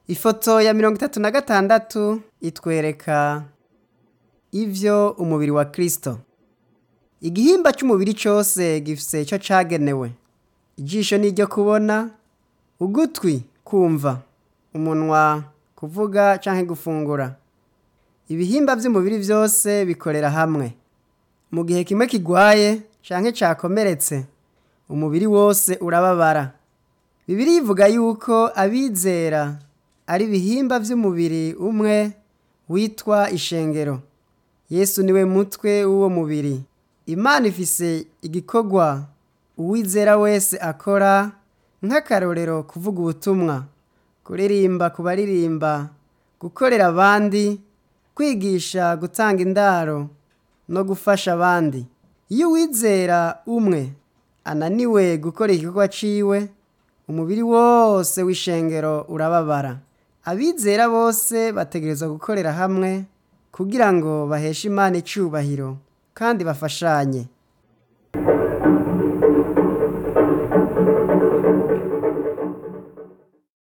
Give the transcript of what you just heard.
ifoto ya mirongo itatu na gatandatu itwereka ivyo umubiri wa kristo igihimba c'umubiri cose gifise ico cagenewe ijisho ni iryo kubona ugutwi kumva umunwa kuvuga canke gufungura ibihimba vy'umubiri vyose bikorera hamwe mu gihe kimwe kigwaye canke cakomeretse umubiri wose urababara bibiri ivuga yuko abizera ari ibihimba vy'umubiri umwe witwa ishengero yesu niwe mutwe w'uwo mubiri imana ifise igikorwa uwizera wese akora nk'akarorero kuvuga ubutumwa kuririmba ku baririmba gukorera abandi kwigisha gutanga indaro no gufasha abandi iyo uwizera umwe ananiwe gukora igikorwa ciwe umubiri wose w'ishengero urababara abizera bose bategerezwa gukorera hamwe kugira ngo baheshe imana icubahiro kandi bafashanye